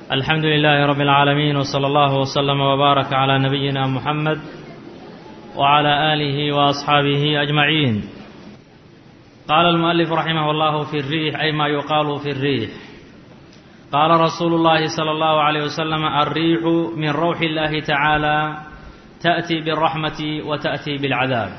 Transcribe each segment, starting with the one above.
الحمد لله رب العالمين وصلى الله وسلم وبارك على نبينا محمد وعلى آله وأصحابه أجمعين قال المؤلف رحمه الله في الريح أي ما يقال في الريح قال رسول الله صلى الله عليه وسلم الريح من روح الله تعالى تأتي بالرحمة وتأتي بالعذاب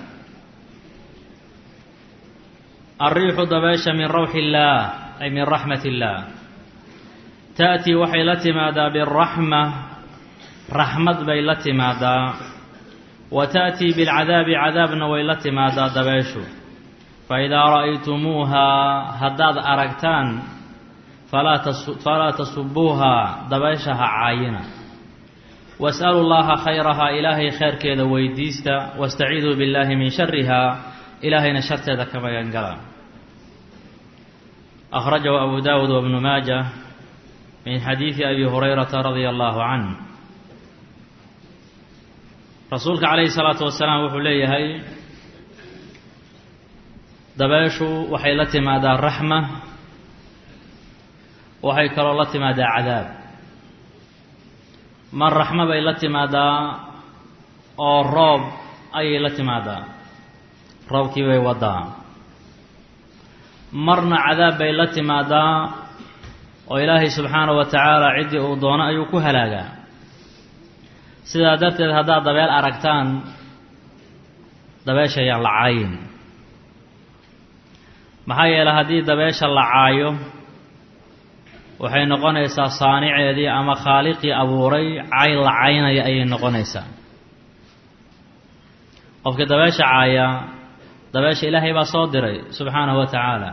الريح دباش من روح الله أي من رحمة الله تأتي waxay la timaadaa بالرحمة raxmad bay la timaadaa wa تأتي بالcadaabi cadaabna way la timaadaa dabeeshu faidaa ra'aytumuuhaa haddaad aragtaan falaa tasubuuhaa dabeesha ha caayina was'alu llaha khayrahaa ilaahay khayrkeeda weydiista waاstaciiduu biاllahi min sharihaa ilaahayna sharteeda ka magangala أخرجه أبو داود وابن ماجه من xadiiثi abi hurayrata radia allahu canh rasuulka calayhi salaatu wasalaam wuxuu leeyahay dabeeshu waxay la timaadaa raxma waxay kaloo la timaadaa cadaab mar raxmo bay la timaadaa oo roob ayay la timaadaa roobkii bay wadaa marna cadaab bay la timaadaa oo ilaahay subxaanahu wa tacaala ciddii uu doono ayuu ku halaagaa sidaa darteed haddaad dabeel aragtaan dabeesha ayaan la caayin maxaa yeeley haddii dabeesha la caayo waxay noqonaysaa saaniceedii ama khaaliqii abuuray cay la caynaya ayay noqonaysaa qofkii dabeesha caaya dabeesha ilaahay baa soo diray subxaanahu wa tacaala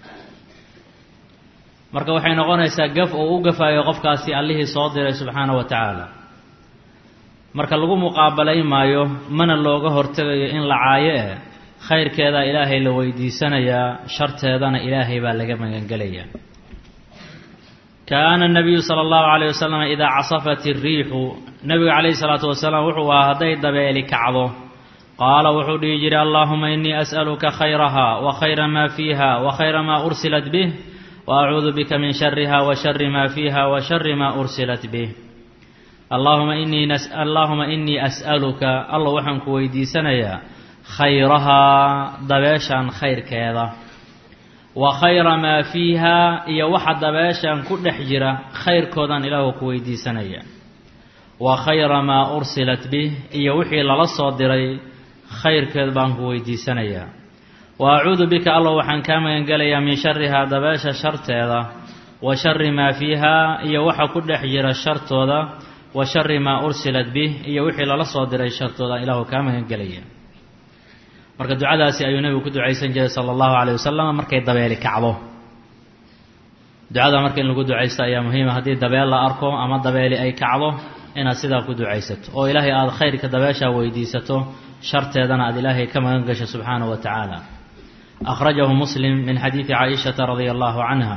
marka waxay noqonaysaa gaf uu u gafayo qofkaasi allihii soo diray subxaana wa tacaala marka lagu muqaabalayn maayo mana looga hortegayo in la caayo eh khayrkeedaa ilaahay la weydiisanayaa sharteedana ilaahay baa laga magangelayaa kaana nabiyu sala allahu calayh wasalam idaa casafat iriixu nebiga calayhi salaatu wasalaam wuxuu ahaa hadday dabeeli kacdo qaala wuxuu dhihi jiray allaahuma innii as'aluka khayraha wa khayra maa fiiha wa khayra maa ursilat bih وأcuudu bika min shariha wa shari ma fiiha wa shari ma ursilat bih allahuma inii allaahuma inii as'aluka alla waxaan ku weydiisanayaa khayrahaa dabeeshan khayrkeeda wa khayra maa fiiha iyo waxa dabeeshan ku dhex jira khayrkoodaan ilaahu ku weydiisanaya wa khayra maa ursilat bih iyo wixii lala soo diray khayrkeed baan ku weydiisanayaa wa acuudu bika allah waxaan kaa magangelayaa min sharihaa dabeesha sharteeda wa shari maa fiihaa iyo waxa ku dhex jira shartooda wa shari maa ursilat bih iyo wixii lala soo diray shartooda ilaahu kaa magangelaya marka ducadaasi ayuu nebigu ku ducaysan jiray sala allahu calayh wasalam markay dabeeli kacdo ducada marka in lagu ducaysto ayaa muhiima haddii dabeel la arko ama dabeeli ay kacdo inaad sidaa ku ducaysato oo ilaahay aada khayrka dabeeshaa weydiisato sharteedana aada ilaahay ka magan gasho subxaanahu wa tacaala أخرجه مسلم من حديث عائشة رضي الله عنها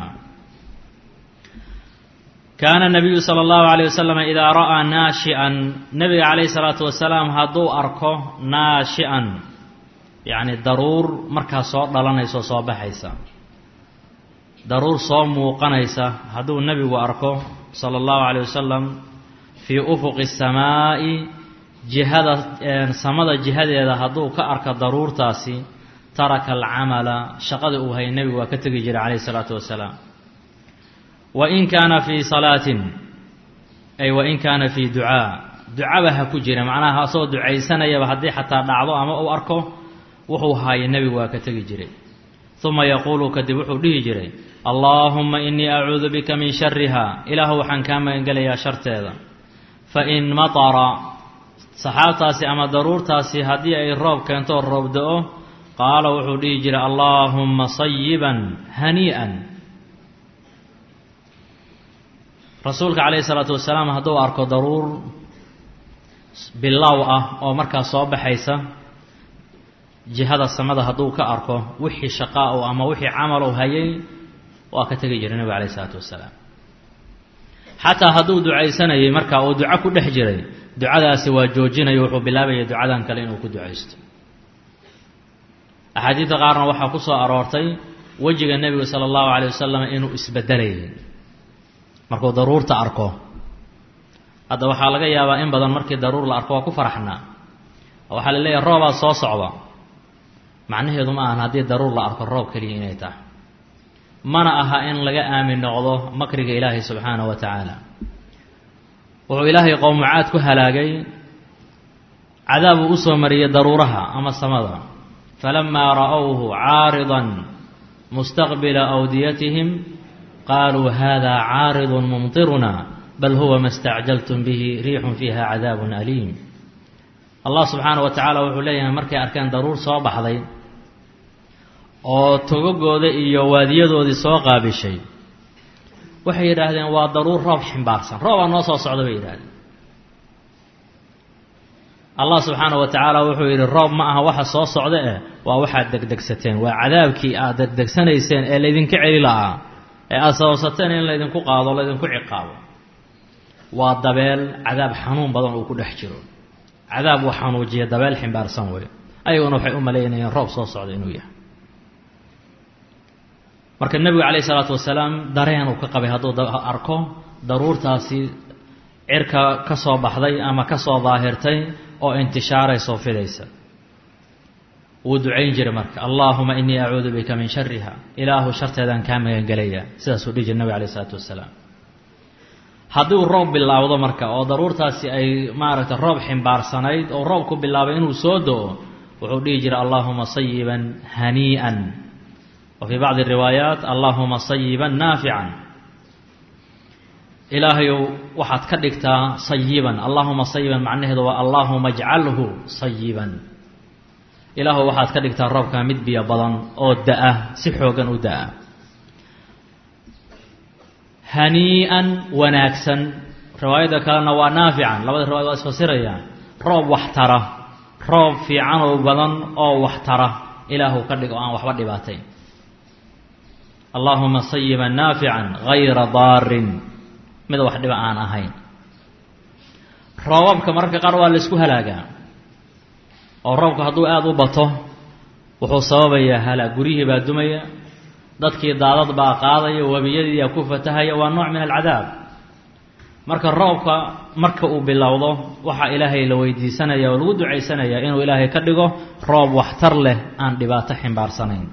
كان النبي صلى الله عليه وسلم إذا رأى ناشئا نبي عليه الصلاة والسلام هدو أركو ناشئا يعني ضرور مركا صوت دلانيسو صوبحيسا ضرور صوم موقنيسا هدو النبي وأركو صلى الله عليه وسلم في أفق السماء جهة سمد جهة هدو كأرك ضرور تاسي taraka alcamala shaqada uu hayay nebigu waa ka tegi jiray calayhi isalaatu wasalaam wa in kaana fii salaatin ay wa in kaana fii ducaa ducaba ha ku jira macnaha asagoo ducaysanayaba haddii xataa dhacdo ama uu arko wuxuu haayay nebigu waa ka tegi jiray uma yaquulu kadib wuxuu dhihi jiray allaahumma innii acuudu bika min shariha ilaahu waxaan kaa magangelayaa sharteeda fa in matara saxaabtaasi ama daruurtaasi haddii ay roob keento roob da-o qaala wuxuu dhihi jiray allaahumma sayiban hanii'an rasuulka calayhi isalaatu wasalaam hadduu arko daruur bilow ah oo markaas soo baxaysa jihada samada hadduu ka arko wixii shaqaa u ama wixii camal u hayay waa ka tegi jiray nebiga calayh isalaatu wasalaam xataa hadduu ducaysanayay marka uu duco ku dhex jiray ducadaasi waa joojinayo wuxuu bilaabaya ducadan kale inuu ku ducaysto axaadiidta qaarna waxaa ku soo aroortay wejiga nebiga sala allahu calay wasalam inuu isbedelayay markuu daruurta arko hadda waxaa laga yaabaa in badan markii daruur la arko waa ku faraxnaa waxaa la leeyahay roobaa soo socda macnaheedu ma ahan haddii daruur la arko roob keliya inay tahay mana aha in laga aamin noqdo makriga ilaahay subxaanahu wa tacaala wuxuu ilaahay qowmucaad ku halaagay cadaab uu usoo mariyey daruuraha ama samada falamaa ra'owhu caaridan mustaqbila awdiyatihim qaaluu hada caaridun mumtiruna bal huwa ma stacjaltum bihi riixun fiiha cadaabun aliim allah subxaana wa tacaala wuxuu leeyahay markay arkeen daruur soo baxday oo togogooda iyo waadiyadoodii soo qaabishay waxay yidhaahdeen waa daruur roob ximbaarsan roobaa noo soo socda bay yidhahdeen allah subxaana wa tacaala wuxuu yidhi roob ma aha waxa soo socda eh waa waxaad degdegsateen waa cadaabkii aad degdegsanayseen ee laydinka celi la'aa ee aada sababsateen in laydinku qaado laydinku ciqaabo waa dabeel cadaab xanuun badan uu ku dhex jiro cadaab uu xanuujiya dabeel ximbaarsan wey ayaguna waxay u malaynayeen roob soo socda inuu yahay marka nebigu calayh isalaatu wasalaam dareen uu ka qabay hadduu arko daruurtaasi cirka ka soo baxday ama ka soo daahirtay oo intishaaraysoo fidaysa wuu ducayn jiray marka allaahuma inii acuudu bika min shariha ilaahu sharteedaan kaa magangelaya sidaasuu dhihi jira nebig alayh isalaatu wasalaam haddii uu roob bilaawdo marka oo daruurtaasi ay maaragtay roob ximbaarsanayd oo roob ku bilaabay inuu soo do-o wuxuu dhihi jiray allaahuma sayiban hanii'an wa fii bacdi riwaayaat allaahuma sayiban naafican ilaahayow waxaad ka dhigtaa sayiban allaahuma sayiban macnaheedu waa allaahuma ajcalhu sayiban ilaahu waxaad ka dhigtaa roobkaa mid biyo badan oo da-a si xoogan u da-a hanii'an wanaagsan riwaayadda kalena waa naafican labada riwaayad waa isfasirayaan roob waxtara roob fiican oo badan oo waxtara ilaahu ka dhig oo aan waxba dhibaatayn allaahuma sayiban naafican gayra daarin mid wax dhiba aan ahayn roobabka mararka qaar waa la isku halaagaa oo roobka hadduu aada u bato wuxuu sababayaa halaag guryihii baa dumaya dadkii daadad baa qaadaya webiyadiiyaa ku fatahaya waa nooc min alcadaab marka roobka marka uu bilowdo waxaa ilaahay la weydiisanaya oo lagu ducaysanaya inuu ilaahay ka dhigo roob waxtar leh aan dhibaato ximbaarsanayn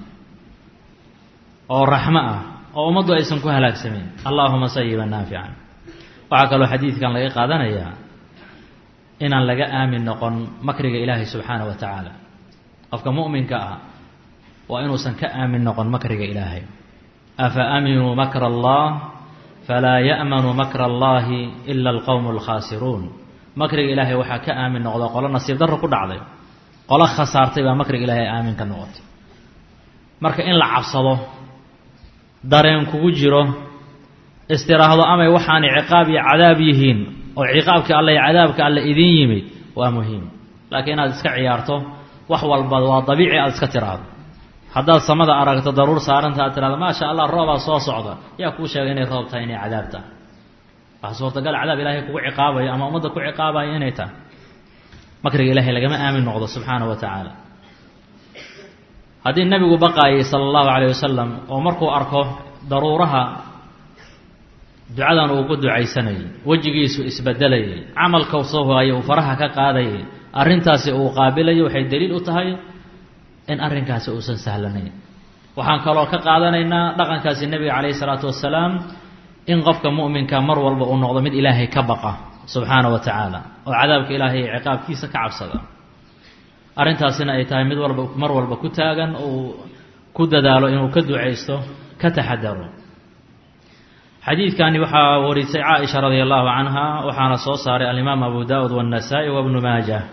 oo raxmo ah oo ummaddu aysan ku halaagsamayn allaahuma sayiban naafican waxaa kaloo xadiidkan laga qaadanayaa inaan laga aamin noqon makriga ilaahay subxaana wa tacaala qofka mu'minka ah waa inuusan ka aamin noqon makriga ilaahay afa aaminuu makra allah falaa ya'manu makra allahi ila alqowmu alkhaasiruun makriga ilaahay waxaa ka aamin noqda qolo nasiib darro ku dhacday qolo khasaartay baa makriga ilaahay aamin ka noqotay marka in la cabsado dareen kugu jiro istiraahdo amay waxaanay ciqaab iyo cadaab yihiin oo ciqaabkii alle iyo cadaabka alle idin yimid waa muhiim laakiin inaad iska ciyaarto wax walba waa dabiici aad iska tiraahdo haddaad samada aragto daruur saaranta aad tirahdo maasha allah roobaa soo socda yaa kuu sheegay inay roob tahay inay cadaab tahay waxa suurtagal cadaab ilaahay kugu ciqaabayo ama ummadda ku ciqaabayo inay tahay makriga ilaahay lagama aamin noqdo subxaana wa tacaala haddii nebigu baqaayay sala allahu calayh wasalam oo markuu arko daruuraha ducadan uu ku ducaysanayay wejigiisu isbedelayay camalka soo hogaya uu faraha ka qaadayay arrintaasi uu qaabilayo waxay daliil u tahay in arrinkaasi uusan sahlanayn waxaan kaloo ka qaadanaynaa dhaqankaasi nebiga calayhi salaatu wasalaam in qofka mu'minka mar walba uu noqdo mid ilaahay ka baqa subxaana wa tacaala oo cadaabka ilaahay iyo ciqaabkiisa ka cabsada arrintaasina ay tahay mid walba mar walba ku taagan uu ku dadaalo inuu ka ducaysto ka taxadaro xadiidkani waxaa warisay caaisha radia allahu canha waxaana soo saaray alimaam abu daa'ud waannasaa'i wabnu maajah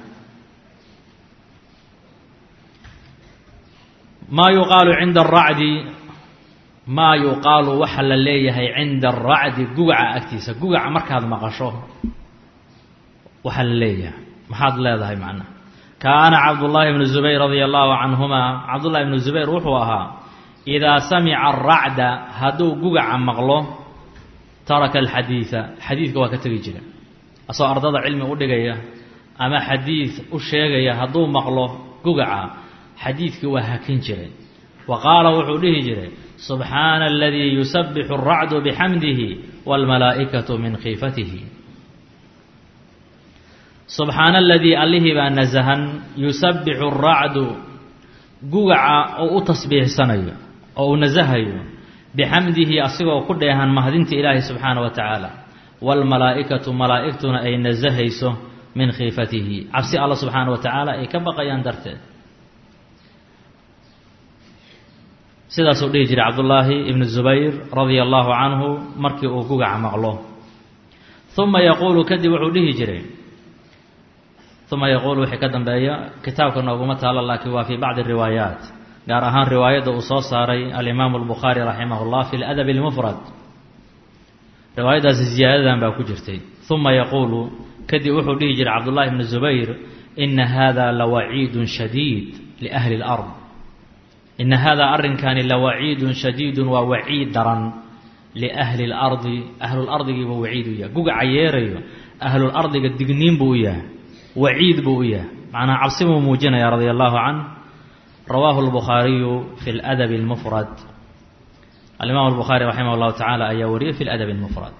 maa yuqaalu cinda aracdi maa yuqaalu waxa la leeyahay cinda aracdi gugaca agtiisa gugaca markaad maqasho waxaa la leeyahay maxaad leedahay macnaha kaana cabdullaahi bnu zubayr radia allahu canhuma cabdullahi bnu zubayr wuxuu ahaa idaa samica aracda hadduu gugaca maqlo taraka alxadiida xadiidka waa ka tegi jira asagoo ardada cilmi u dhigaya ama xadiid u sheegaya hadduu maqlo gugaca xadiidkii waa hakin jiray wa qaala wuxuu dhihi jiray subxaana aladii yusabixu alracdu bixamdihi waalmalaa'ikatu min khiifatihi subxaana aladii allihii baa nasahan yusabbixu aracdu gugaca oo u tasbiixsanayo oo uu nasahayo bixamdihi asigoo ku dheehan mahadinta ilaahi subxaana wa tacaala waalmalaa'ikatu malaa'igtuna ay nasahayso min khiifatihi cabsi alla subxaana wa tacaala ay ka baqayaan darteed sidaasuu dhihi jiray cabdullaahi ibnu zubayr radia allahu canhu markii uu gugaca maqlo uma yaquulu kadib wuxuu dhihi jiray uma yaquulu wixii ka dambeeya kitaabka nooguma taalo laakiin waa fii bacdi riwaayaat gaar ahaan riwaayadda uu soo saaray alimaamu albukhaari raximah llah fi ladabi اlmufrad riwaayaddaasi ziyaadadan baa ku jirtay uma yaquulu kadib wuxuu dhihi jiray cabdullahi ibnu zubayr ina hada lawaciidun shadiid liahli اlard ina hada arrinkani lawaciidun shadiidun waa waciid daran liahli اlardi ahlulardigiiba waciid u yahay gugaca yeerayo ahlulardiga digniin buu u yahay waciid buu u yahay macnaa cabsi buu muujinaya radia allahu canh rawaahu اlbukhaariyu fi ladabi اlmufrad alimaam albukhaari raximah اllahu tacaala ayaa wariyay fi ladabi اlmufrad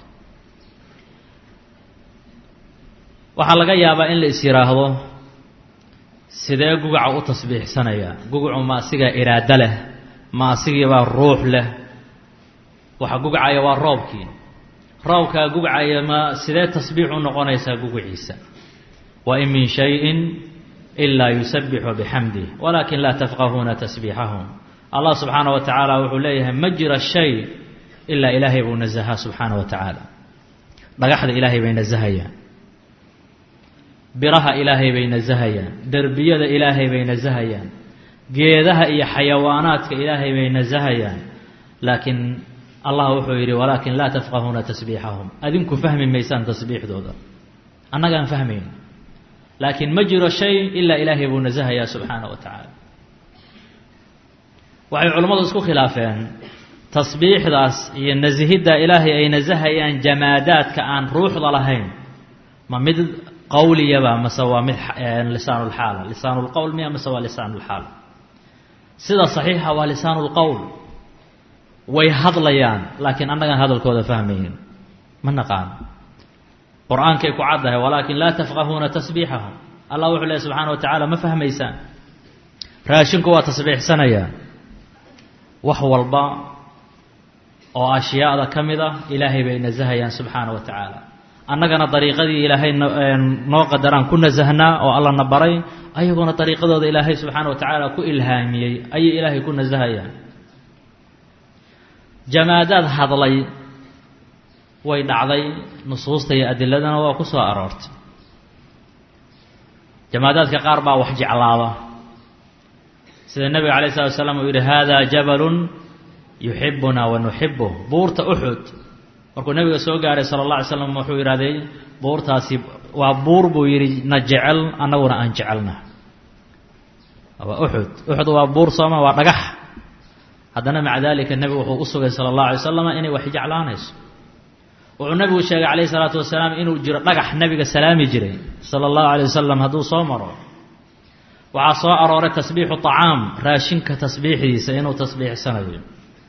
waxaa laga yaabaa in la is yidhaahdo sidee gugaca u tasbiixsanaya gugacu ma asigaa iraado leh ma asigiibaa ruux leh waxa gugacaya waa roobkii roobkaa gugacaya ma sidee tasbiix u noqonaysaa gugaciisa wain min shayin ilaa yusabixu bixamdih walakin laa tafqahuuna tasbiixahum allah subxaana wa tacaala wuxuu leeyahay ma jira shay ilaa ilaahay buu nasahaa subxaana wa tacaala dhagaxda ilaahay bay nasahayaan biraha ilaahay bay nasahayaan derbiyada ilaahay bay nasahayaan geedaha iyo xayawaanaadka ilaahay bay nasahayaan laakiin allah wuxuu yidhi walaakin laa tafqahuuna tasbiixahum adinku fahmi maysaan tasbiixdooda annagaan fahmayn laakiin ma jiro shay ilaa ilaahay buu nasahayaa subxaana wa tacaala waxay culimmadu isku khilaafeen tasbiixdaas iyo nasihidda ilaahay ay nasahayaan jamaadaadka aan ruuxda lahayn ma mid qawliyaba mase waa mid lisaanulxaala lisaanulqowl miya mase waa lisaanulxaal sida saxiixa waa lisaanulqowl way hadlayaan laakiin annagaan hadalkooda fahmaynin ma naqaan qur-aankay ku caddahay walaakin laa tafqahuuna tasbiixahum allah wuxuu lehy subxaana wa tacaala ma fahmaysaan raashinku waa tasbiixsanayaan wax walba oo ashyaada ka mid ah ilaahay bay nasahayaan subxaana wa tacaala annagana dariiqadii ilaahay noo qadaraan ku nasahnaa oo alla na baray ayagoona dariiqadooda ilaahay subxaana wa tacaala ku ilhaamiyey ayay ilaahay ku nasahayaan jamaadaad hadlay way dhacday nusuusta iyo adiladana waa ku soo aroortay jamaadaadka qaar baa wax jeclaada sida nebiga alay slatu asalaam uu yidhi hada jabalun yuxibuna wa nuxibuh buurta uxud markuu nebiga soo gaaray sala allah alay slam wuxuu yidhahday buurtaasi waa buur buu yidhi na jecel annaguna aan jecelna waa uxud uxud waa buur sooma waa dhagax haddana maca dalika nebigu wuxuu u sugay sala allahu alay wasalam inay wax jeclaanayso wuxuu nebigu sheegay calayhi salaatu wasalaam inuu jiro dhagax nebiga salaami jiray sala allahu alay wasalam hadduu soo maro waxaa soo arooray tasbiixu طacaam raashinka tasbiixdiisa inuu tasbiixsanayo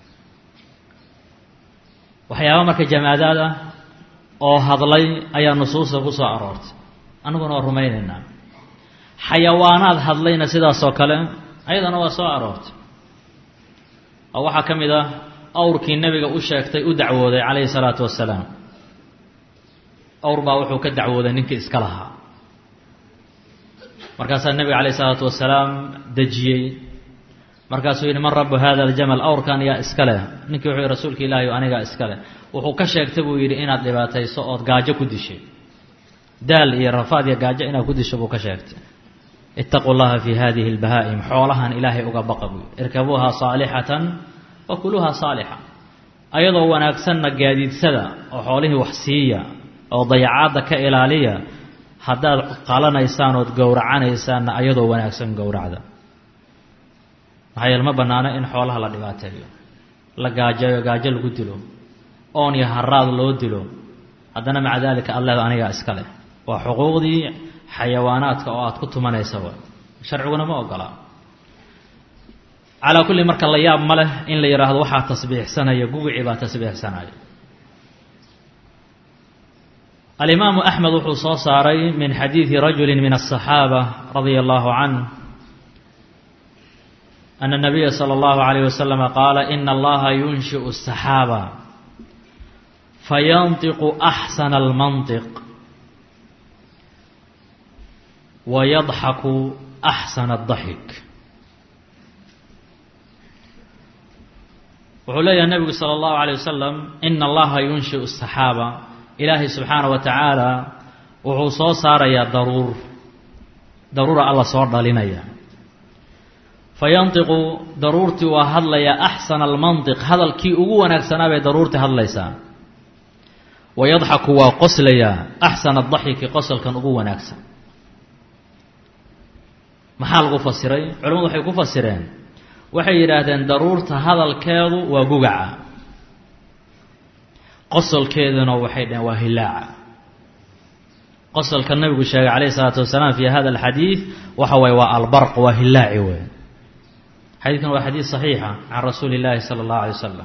waxyaaba marka jamaadaad ah oo hadlay ayaa nusuusta ku soo aroortay annaguna waa rumaynaynaa xayawaanaad hadlayna sidaasoo kale ayadana waa soo aroortay oo waxaa ka mid ah awrkii nebiga u sheegtay u dacwooday calayhi salaatu wasalaam awr baa wuxuu ka dacwooday ninkii iska lahaa markaasaa nebiga calayh isalaatu wasalaam dejiyey markaasuu yidhi man rabu hada aljamal awrkan yaa iska leh ninkii wuxuu yihi rasuulka ilaahi o anigaa iska leh wuxuu ka sheegtay buu yidhi inaad dhibaatayso ood gaajo ku dishay daal iyo rafaad iyo gaajo inaad ku disho buu ka sheegtay itaquu llaha fi hadihi اlbahaa'im xoolahan ilaahay uga baqa buu yidhi irkabuuha saalixatan wa kuluuha saalixa ayadoo wanaagsanna gaadiidsada oo xoolihii wax siiya oo dayacaadda ka ilaaliya haddaad qalanaysaan ood gowracanaysaanna ayadoo wanaagsan gowracda maxaa yeele ma bannaano in xoolaha la dhibaateeyo la gaajeeyo gaajo lagu dilo oon iyo haraad loo dilo haddana maca daalika alleeda anigaa iska leh waa xuquuqdii xayawaanaadka oo aad ku tumanaysa wa sharciguna ma ogolaa calaa kulli marka la yaab ma leh in la yidhaahdo waxaa tasbiixsanaya gugicii baa tasbiixsanaya alimaamu axmed wuxuu soo saaray min xadiidi rajuli min aلصaxaabة radia allahu canh ana الnabiya slى اllahu عalيyh waslama qaala ina allaha yunshiئu الsaxaaba fayanطiqu axsana اlmanطiq wayadxaku axsana الdaxik wuxuu leeyahay nebigu salى اllahu عalيه wasalam ina allaha yunshiئu الsaxaaba ilaahay subxaana wa tacaala wuxuu soo saarayaa daruur daruura alla soo dhalinaya fayantiqu daruurtii waa hadlayaa axsana almantiq hadalkii ugu wanaagsanaa bay daruurtii hadlaysaa wayadxaku waa qoslayaa axsana adaxiki qosolkan ugu wanaagsan maxaa lagu fasiray culimmadu waxay ku fasireen waxay yidhaahdeen daruurta hadalkeedu waa gugaca qosolkeeduna waxay dhaheen waa hilaaca qosolka nabigu sheegay calayhi isalaatu wasalaam fi hada alxadiid waxa waye waa albarq waa hilaaci wey xadiidkan waa xadiid saxiixa can rasuuli illaahi sala allahu alay wasalam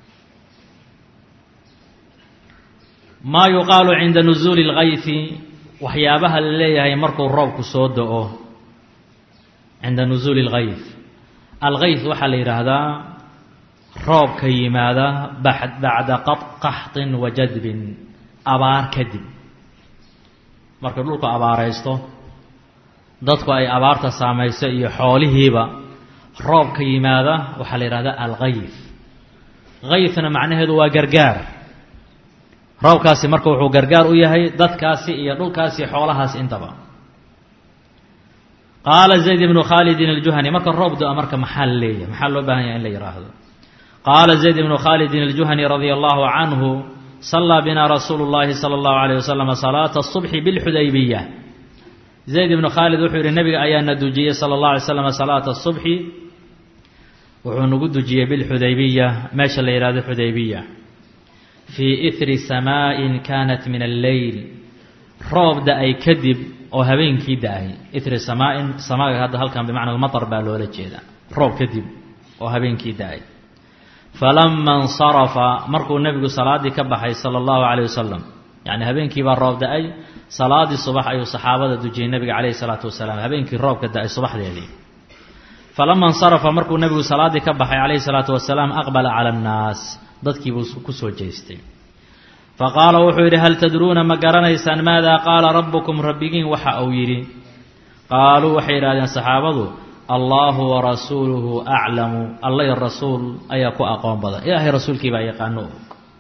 maa yuqaalu cinda nusuuli اlgayfi waxyaabaha la leeyahay markuu roobku soo do-o cinda nusuuli اlgayf algayf waxaa la yidhaahdaa roobka yimaada bacda qaxطin wa jadbin abaar kadib marka dhulku abaaraysto dadku ay abaarta saamayso iyo xoolihiiba roobka yimaada waxaa la yidhahdaa algayf gayfna macnaheedu waa gargaar roobkaasi marka wuxuu gargaar u yahay dadkaasi iyo dhulkaasi xoolahaasi intaba qaala zayd ibnu khaalidin aljuhani marka roob do-a marka maxaa la leeyahay maxaa loo baahan yahay in la yidhaahdo qaala zayd ibnu khaalidin aljuhani radia allahu canhu salaa bina rasuulu llahi sala allahu alayh wasalam salaata asubxi bilxudaybiya zayd ibnu khaalid wuxuu yihi nabiga ayaana dujiyey sala allah alay slam salaata asubxi wuxuu nagu dujiyey bilxudaybiya meesha la yidhahdo xudaybiya fii ihri samaa'in kanat min alleyl roob da-ay kadib oo habeenkii da-ay ihri samaain samaaga hadda halkan bimacna almatar baa loola jeeda roob kadib oo habeenkii da-ay falama insarafa markuu nebigu salaaddii ka baxay sala allahu calayh wasalam yacni habeenkii baa roob da-ay salaadii subax ayuu saxaabada dujiyey nebiga calayhi salaatu wasalaam habeenkii roobka da-ay subaxdeedii falama insarafa markuu nebigu salaaddii ka baxay calayhi salaatu wasalaam aqbala cala annaas dadkii buu ku soo jeestay faqaala wuxuu yidhi hal tadruuna ma garanaysaan maada qaala rabbukum rabbigiin waxa uu yidhi qaaluu waxay yidhahdeen saxaabadu allahu warasuuluhu aclamu alla iyo rasuul ayaa ku aqoon badan ilaahay rasuulkii baa yaqaano og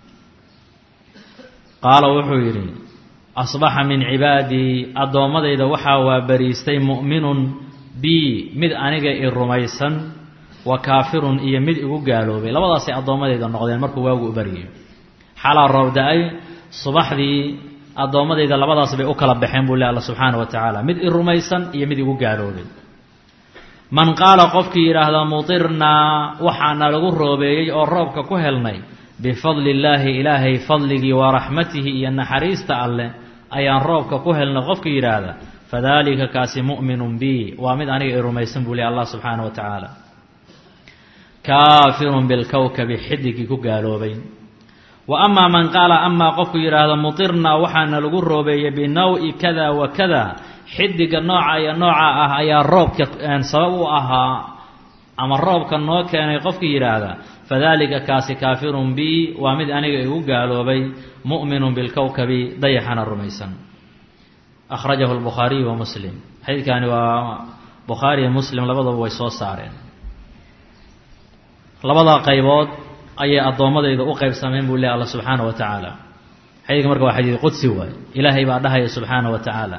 qaala wuxuu yidhi asbaxa min cibaadii addoommadayda waxaa waa bariistay mu'minun bii mid aniga i rumaysan wa kaafirun iyo mid igu gaaloobay labadaasay addoommadayda noqdeen markuu waagu u baryay xalaa roob da-ay subaxdii addoommadayda labadaas bay u kala baxeen buu le alla subxaana wa tacaala mid i rumaysan iyo mid igu gaaloobay man qaala qofkii yidhaahda mutirnaa waxaana lagu roobeeyey oo roobka ku helnay bifadli illaahi ilaahay fadligii wa raxmatihi iyo naxariista alleh ayaan roobka ku helnay qofkii yidhaahda fadalika kaasi mu'minun bi waa mid aniga i rumaysan buu le allah subxaana wa tacaala kaafirun bilkowkabi xidigii ku gaaloobay wa amaa man qaala amaa qofku yidhaahdo mutirnaa waxaana lagu roobeeyey binaw-i kada wa kada xidiga nooca iyo nooca ah ayaa roobka sabab u ahaa ama roobka noo keenay qofkii yidhaahda fadalika kaasi kaafirun bi waa mid aniga igu gaaloobay mu'minun bilkowkabi dayaxana rumaysan akhrajahu lbukhaariyu wa muslim xadiidkani waa bukhaari iyo muslim labadaba way soo saareen labada qaybood ayay addoommadayda u qaybsameen buu leh alla subxaana wa tacaala xadiidka marka waa xadiid qudsi waay ilaahay baa dhahaya subxaana wa tacaala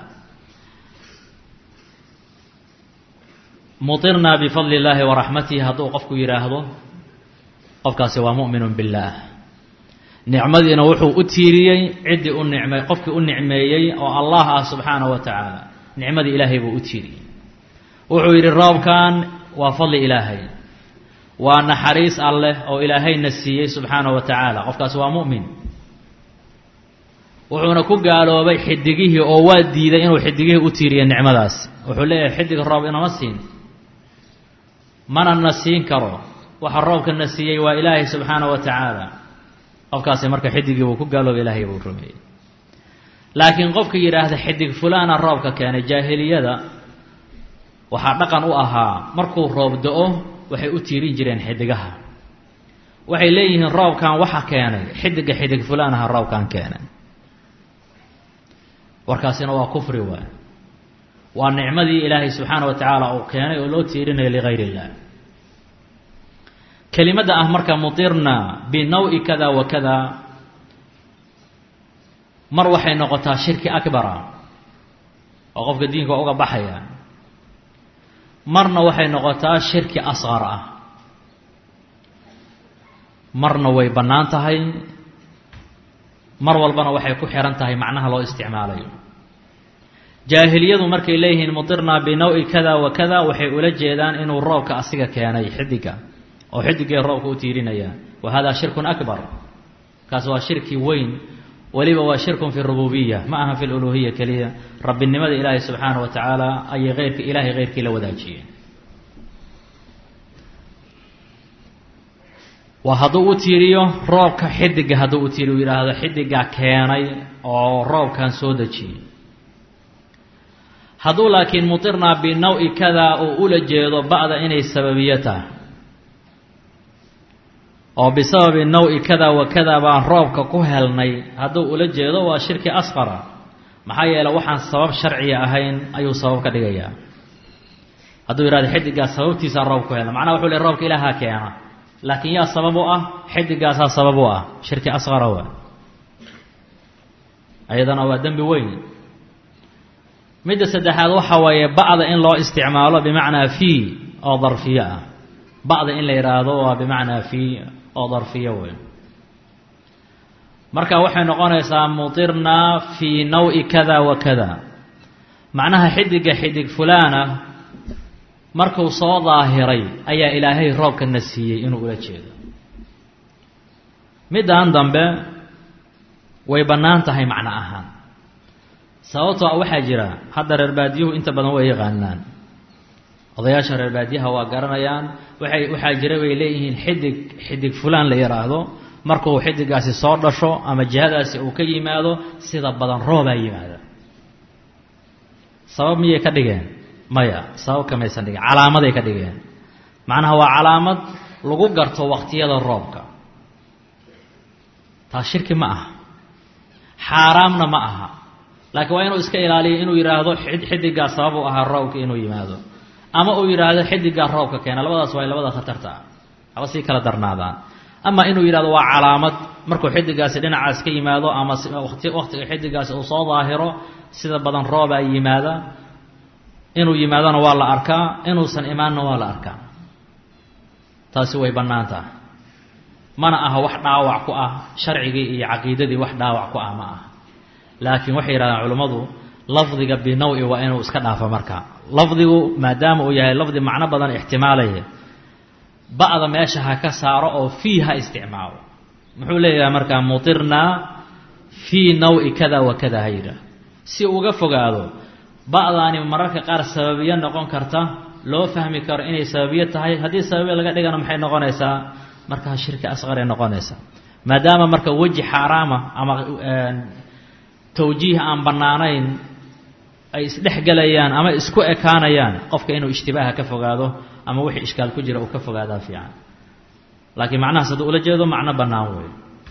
mutirnaa bifadli illaahi wa raxmatihi hadduu qofku yidhaahdo qofkaasi waa mu'minun billaah nicmadiina wuxuu u tiiriyey ciddii u nicmay qofkii u nicmeeyey oo allah ah subxaana wa tacaala nicmadii ilaahay buu u tiiriyey wuxuu yidhi roobkan waa fadli ilaahay waa naxariis alleh oo ilaahayna siiyey subxaana wa tacaala qofkaasi waa mu'min wuxuuna ku gaaloobay xidigihii oo waa diiday inuu xidigihii u tiiriyo nicmadaas wuxuu leeyahay xidig roob inama siin mana na siin karo waxa roobka na siiyey waa ilaahay subxaana wa tacaala qofkaasi marka xidigii buu ku gaaloobay ilaahay buu rumeeyey laakiin qofka yidhaahda xidig fulaana roobka keenay jaahiliyada waxaa dhaqan u ahaa markuu roob do-o waxay u tiirin jireen xidigaha waxay leeyihiin roobkan waxa keenay xidiga xidig fulaanaha roobkan keenay warkaasina waa kufri waay waa nicmadii ilaahay subxaana wa tacaala uu keenay oo loo tiirinayo ligayr illah kelimadda ah marka mutirna binaw-i kada wa kada mar waxay noqotaa shirki akbara oo qofka diinka uga baxaya marna waxay noqotaa shirki asqar ah marna way bannaan tahay mar walbana waxay ku xihan tahay macnaha loo isticmaalayo jaahiliyadu markay leeyihiin mutirnaa binaw-i kada wa kada waxay ula jeedaan inuu roobka asiga keenay xidiga oo xidigay roobka u tiirinaya wa hada shirkun akbar kaas waa shirki weyn weliba waa shirkun fi rububiya ma aha fi luluhiya keliya rabbinimada ilaahay subxaana wa tacaala ayay eyrk ilaahay keyrkii la wadaajiyeen waa hadduu u tiiriyo roobka xidiga hadduu u tiiriyo yidhaahdo xidigaa keenay oo roobkan soo dejiyey hadduu laakiin mutirnaa binaw-i kada uu ula jeedo ba'da inay sababiyo tahay oo bisababi naw-i kada wa kada baan roobka ku helnay hadduu ula jeedo waa shirki asqara maxaa yeele waxaan sabab sharciya ahayn ayuu sabab ka dhigayaa hadduu yidhahdo xidigaas sababtiisaa roob ku helna macnaha wuxuu le roobka ilaahaa keena laakiin yaa sabab u ah xidigaasaa sabab u ah shirki asqara waa ayadana waa dembi weyn midda saddexaad waxa weeye ba'da in loo isticmaalo bimacnaa fii oo darfiyo ah ba'da in la yidhaahdo waa bimacnaa fii oo darfiyo wey marka waxay noqonaysaa mutirnaa fii naw-i kada wa kada macnaha xidiga xidig fulaana markuu soo daahiray ayaa ilaahay roobka na siiyey inuu ula jeedo middan dambe way bannaan tahay macno ahaan sababtoo a waxaa jira hadda reer baadiyuhu inta badan way yaqaanaan odayaasha reer baadiyaha waa garanayaan waxay waxaa jira bay leeyihiin xidig xidig fulaan la yidhaahdo markuu xidigaasi soo dhasho ama jihadaasi uu ka yimaado sida badan roobaa yimaada sabab miyay ka dhigeen maya sabab kamaysan dhigeen calaamaday ka dhigeen macnaha waa calaamad lagu garto waqtiyada roobka taas shirki ma aha xaaraamna ma aha laakiin waa inuu iska ilaaliyo inuu yidhaahdo xidigaa sabab u ahaa roobka inuu yimaado ama uu yidhaahdo xidigaa roobka keena labadaas waa labada khatarta ah haba sii kala darnaadaan ama inuu yidhahdo waa calaamad markuu xidigaasi dhinacaas ka yimaado ama wati waqtiga xidigaasi uu soo daahiro sida badan roobaa yimaada inuu yimaadona waa la arkaa inuusan imaanna waa la arkaa taasi way bannaan tahay mana aha wax dhaawac ku ah sharcigii iyo caqiidadii wax dhaawac ku ah ma aha laakiin waxay yidhahdaan culimmadu lafdiga binaw-i waa inuu iska dhaafo marka lafdigu maadaama uu yahay lafdi macno badan ixtimaalaya ba'da meesha ha ka saaro oo fii ha isticmaalo muxuu leeyahay markaa mutirnaa fii naw-i kada wa kada ha yidhaah si uga fogaado ba'daani mararka qaar sababiyo noqon karta loo fahmi karo inay sababiyo tahay haddii sababiyo laga dhigana maxay noqonaysaa markaa shirki asqaray noqonaysaa maadaama marka weji xaaraama ama tawjiih aan bannaanayn ay isdhexgelayaan ama isku ekaanayaan qofka inuu ishtibaaha ka fogaado ama wixii ishkaal ku jira uu ka fogaadaa fiican laakiin macnahaas hadduu ula jeedo macno bannaan weeye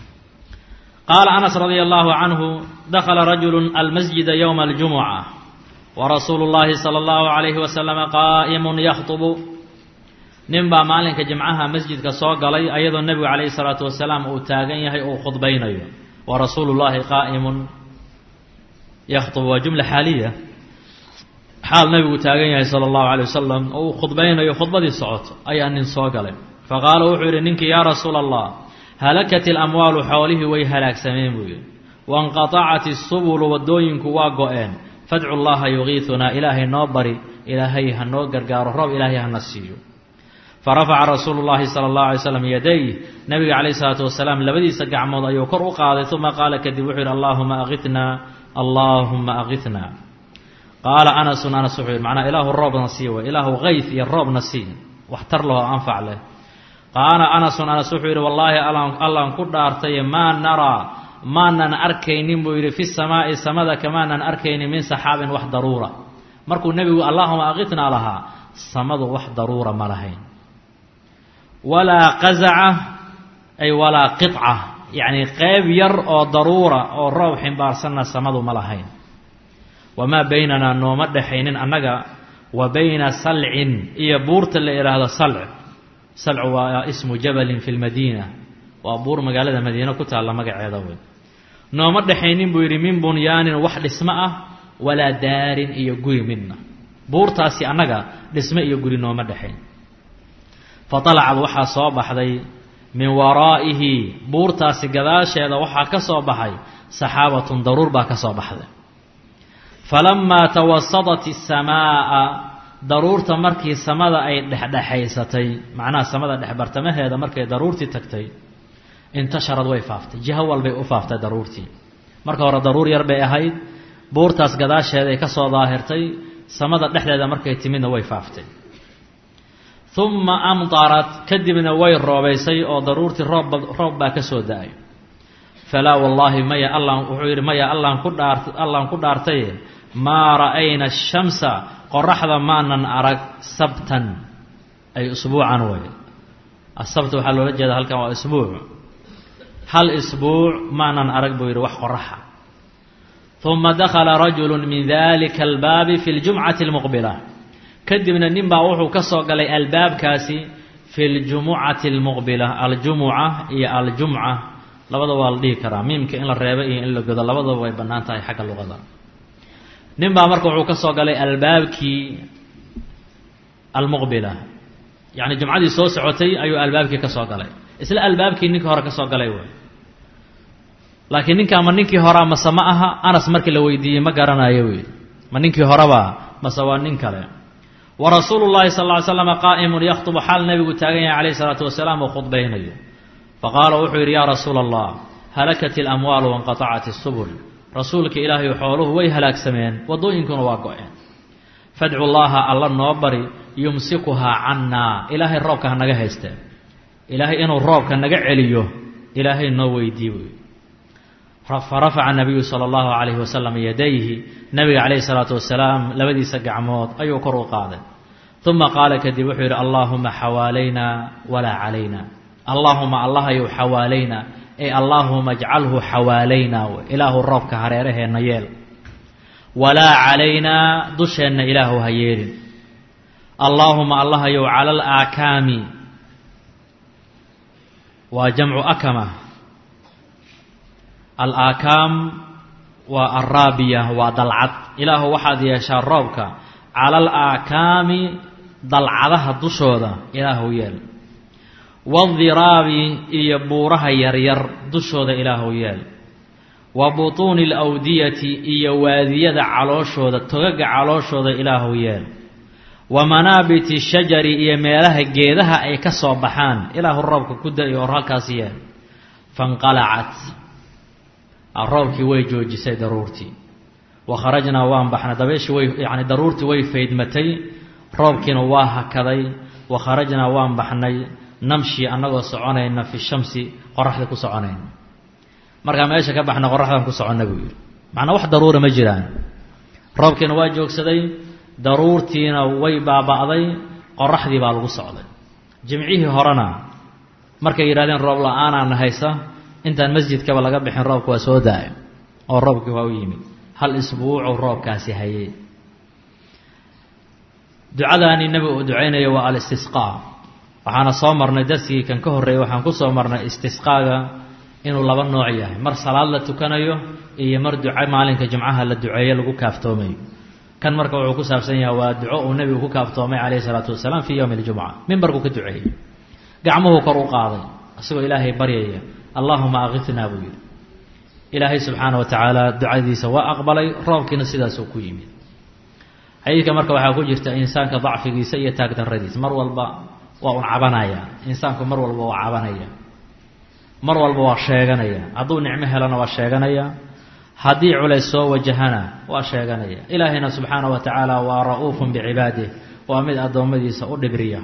qaala anas radia allahu canhu dakhala rajulu almasjida yowma aljumuca warasuulu llaahi sala allahu calayhi wasalama qaa'imun yakhtubu nin baa maalinka jimcaha masjidka soo galay ayadoo nebigu calayhi salaatu wasalaam uu taagan yahay uu khudbaynayo wa rasuulu llaahi qaa'imun yakhtubu waa jumla xaaliya xaal nebigu taagan yahay sala allahu calay wasalam oo uu khudbaynayo khudbadii socoto ayaa nin soo galay fa qaala wuxuu yidhi ninkii yaa rasuula allah halakat ilamwaalu xoolihii way halaagsameen buu yidhi wainqatacat isubulu waddooyinku waa go-een fadcu llaha yugiitunaa ilaahay noo bari ilaahay ha noo gargaaro roob ilaahay hana siiyo farafaca rasuulu llahi sala allahu alay slam yaday nebiga calayhi salaatu wasalaam labadiisa gacmood ayuu kor u qaaday uma qaala kadib wuxuu yidhi allaahuma aqitnaa allaahuma aqitnaa qaala anasun anas wuxuu yidhi macnaa ilaahu roobna sii way ilaahu kayf iyo roobna sii wax tar leh oo anfac leh qaala anasun anas wuxuu yidhi wallaahi allaan ku dhaartaye maa naraa maanan arkaynin buu yidhi fi samaa'i samada kamaanan arkaynin min saxaabin wax daruura markuu nebigu allaahuma aqitnaa lahaa samadu wax daruura ma lahayn walaa qazaca ay walaa qiطca yacni qeyb yar oo daruura oo roob ximbaarsanna samadu ma lahayn wamaa baynanaa nooma dhexaynin annaga wa bayna salcin iyo buurta la idhaahdo salc salcu waa ismu jabalin fi lmadiina waa buur magaalada madiine ku taalla magaceeda wey nooma dhexaynin buu yidhi min bunyaanin wax dhismo ah walaa daarin iyo guri midna buurtaasi annaga dhismo iyo guri nooma dhexayn faطalacad waxaa soo baxday min waraa'ihi buurtaasi gadaasheeda waxaa ka soo baxay saxaabatun daruur baa ka soo baxday falamaa tawasadat الsamaa'a daruurta markii samada ay dhexdhexaysatay macnaha samada dhexbartamaheeda markay daruurtii tagtay intasharad way faaftay jiho walbay u faaftay daruurtii marka hore daruur yar bay ahayd buurtaas gadaasheeday ka soo daahirtay samada dhexdeeda markay timidna way faaftay uma amdarat kadibna way roobaysay oo daruurtii roob roob baa ka soo da-ay falaa wallaahi maya allaan wuxuu yidhi maya allaan ku dhaar allaan ku dhaartaye maa ra'ayna ashamsa qoraxda maanan arag sabtan ay usbuucan way asabt waxaa loola jeeda halkan waa isbuuc hal isbuuc maanan arag buu yidhi wax qoraxa uma dakhala rajulu min dalika albaabi fi ljumcati almuqbila kadibna nin baa wuxuu ka soo galay albaabkaasi fi ljumucati almuqbila aljumuca iyo aljumca labada waa la dhihi karaa miimka in la reebo iyo in la godo labadaba way bannaan tahay xagga luqada nin baa marka wuxuu ka soo galay albaabkii almuqbila yacni jumcadii soo socotay ayuu albaabkii ka soo galay isla albaabkii ninkii hore ka soo galay way laakiin ninkaa ma ninkii horaa mase ma aha anas markii la weydiiyey ma garanayo wey ma ninkii horeba mase waa nin kale wa rasuulu llahi sal ly slama qaa'imun yakhtubu xaal nebigu taagan yahay calayhi salaatu wasalaam oo khudbaynayo faqaala wuxuu yidhi yaa rasuula allah halakat ilamwaalu wanqatacat isubul rasuulka ilaahay xooluhu way halaagsameen waddooyinkuna waa go-een fadcu llaha alla noo bari yumsikuhaa cannaa ilaahay roobka ha naga haysteen ilaahay inuu roobka naga celiyo ilaahay noo weydii buy farafaca nabiyu sala allahu calayhi wasalam yadayhi nabiga calayhi salaatu wasalaam labadiisa gacmood ayuu kor u qaaday uma qaala kadib wuxuu yidhi allaahuma xawaalayna walaa calayna allaahuma allahayow xawaalayna ey allaahuma ajcalhu xawaalayna ilaahu roobka hareeraheenna yeel walaa calaynaa dusheenna ilaahu ha yeelin allaahuma allahayow cala alaakaami waa jamcu akama alaakaam waa araabiya waa dalcad ilaahu waxaad yeeshaa roobka cala alaakaami dalcadaha dushooda ilaahu yeel waadiraabi iyo buuraha yaryar dushooda ilaahu yeel wa butuuni alawdiyati iyo waadiyada calooshooda togaga calooshooda ilaahu yeel wa manaabiti shajari iyo meelaha geedaha ay ka soo baxaan ilaahu roobka ku da-i or halkaas yeel fanqalacat roobkii way joojisay daruurtii wa kharajnaa waan baxnay dabeeshii way yacni daruurtii way faydmatay roobkiina waa hakaday wa kharajnaa waan baxnay namshi annagoo soconayna fi shamsi qoraxda ku soconayna markaa meesha ka baxna qoraxdan ku soconna buu yidhi macnaa wax daruura ma jiraan roobkiina waa joogsaday daruurtiina way baaba'day qoraxdii baa lagu socday jimcihii horena markay yidhahdeen roob la-aanaana haysa intaan masjidkaba laga bixin roobka waa soo da-ay oo roobkii waa u yimid hal isbuucu roobkaasi hayay ducadaani nebigu uu ducaynayo waa alistisqaa waxaana soo marnay darsigii kan ka horreeyey waxaan ku soo marnay istisqaaga inuu laba nooc yahay mar salaad la tukanayo iyo mar duco maalinka jimcaha la duceeyo lagu kaaftoomayo kan marka wuxuu ku saabsan yahay waa duco uu nebigu ku kaaftoomay calayhi salaatu wasalaam fii yowmi aljumca mimbarkuu ka duceeyey gacmuhuu kor u qaaday isagoo ilaahay baryaya allaahuma akifnaa buu yidhi ilaahay subxaana wa tacaala ducadiisa waa aqbalay roobkiina sidaasuu ku yimid xadiidka marka waxaa ku jirta insaanka dacfigiisa iyo taagdarradiisa mar walba waa un cabanaya insaanku mar walba waa cabanaya mar walba waa sheeganaya hadduu nicmo helana waa sheeganaya haddii culays soo wajahana waa sheeganaya ilaahayna subxaana wa tacaala waa ra-uufun bicibaadih waa mid addoommadiisa u dhibriya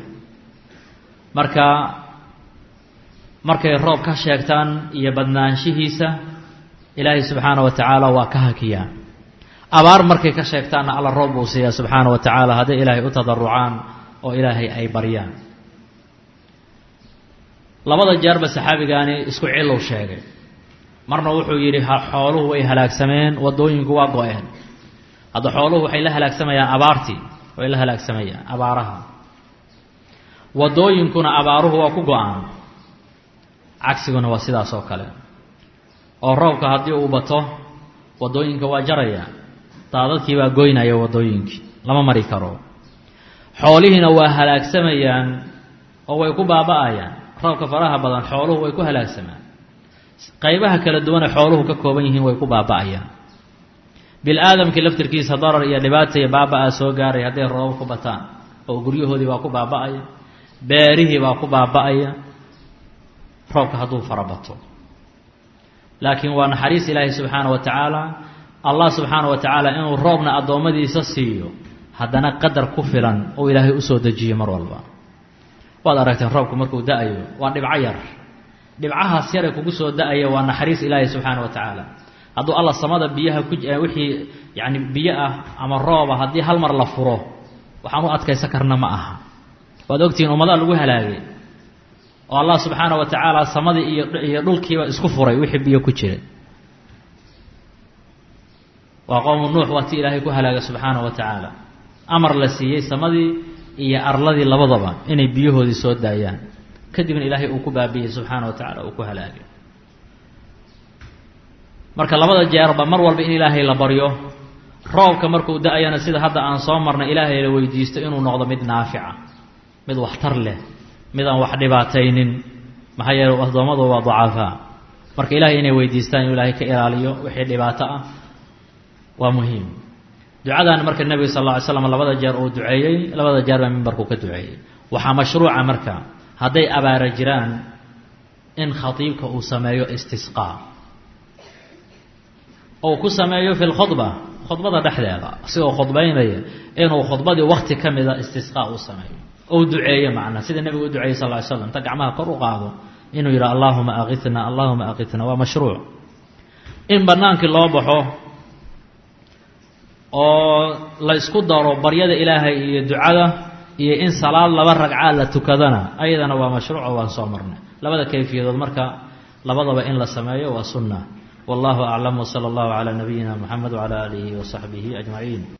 marka markay roob ka sheegtaan iyo badnaanshihiisa ilaahay subxaana wa tacaala waa ka hakiyaa abaar markay ka sheegtaanna alla roob buu siiyaa subxaana wa tacaala hadday ilaahay u tadarucaan oo ilaahay ay baryaan labada jeerba saxaabigaani isku cilow sheegay marna wuxuu yidhi xooluhu way halaagsameen waddooyinku waa go-een hadda xooluhu waxay la halaagsamayaan abaartii way la halaagsamayaan abaaraha waddooyinkuna abaaruhu waa ku go-aan cagsiguna waa sidaas oo kale oo roobka haddii uu bato waddooyinka waa jaraya daadadkii baa goynaya waddooyinkii lama mari karo xoolihiina waa halaagsamayaan oo way ku baaba-ayaan roobka faraha badan xooluhu way ku halaagsamaan qaybaha kala duwane xooluhu ka kooban yihiin way ku baaba-ayaan bil-aadamkii laftirkiisa darar iyo dhibaata iyo baaba-a soo gaaray hadday roobab ku bataan oo guryahoodii baa ku baaba-aya beerihii baa ku baaba-aya roobka hadduu farabato laakiin waa naxariis ilaahi subxaana wa tacaala allah subxaana wa tacaala inuu roobna addoommadiisa siiyo haddana qadar ku filan oo ilaahay usoo dejiyo mar walba waad aragteen roobku markuu da-ayo waa dhibco yar dhibcahaas yare kugu soo da-aya waa naxariis ilaahi subxaana wa tacaala hadduu alla samada biyaha ku wixii yani biyo ah ama rooba haddii hal mar la furo waxaan u adkaysan karna ma aha waad ogtihiin ummadaa lagu halaagay oo allah subxaana wa tacaala samadii iyo iyo dhulkiiba isku furay wixii biyo ku jira waa qowmu nuux waa ti ilaahay ku halaagay subxaana wa tacaala amar la siiyey samadii iyo arladii labadaba inay biyahoodii soo daayaan kadibna ilaahay uu ku baabiyey subxaana wa tacala uu ku halaagay marka labada jeerba mar walba in ilaahay la baryo roobka markuu da-ayana sida hadda aan soo marnay ilaahay la weydiisto inuu noqdo mid naafica mid waxtar leh mid aan wax dhibaataynin maxaa yeele addoommadu waa dacafaa marka ilahay inay weydiistaan inuu ilaahay ka ilaaliyo wixii dhibaato ah waa muhiim ducadan marka nebiga sal alla ly slam labada jeer uu duceeyey labada jeer baa mimbarkuu ka duceeyey waxaa mashruuca marka hadday abaara jiraan in khatiibka uu sameeyo istisqaa ou ku sameeyo fi lkhudba khudbada dhexdeeda asigoo khudbaynaya inuu khudbadii wakti ka mida istisqaa uu sameeyo ou duceeyo macnaa sida nebigu u duceeyey sal ly slam inta gacmaha kor u qaado inuu yidhi allahuma akitna allahuma akitna waa mashruuc in bannaankii loo baxo oo la isku daro baryada ilaahay iyo ducada iyo in salaad laba ragcaa la tukadana ayadana waa mashruuco waan soo marnay labada kayfiyadood marka labadaba in la sameeyo waa sunna wallahu aclam wsala allahu calaa nabiyina muxamed wcala aalihi wasaxbihi ajmaciin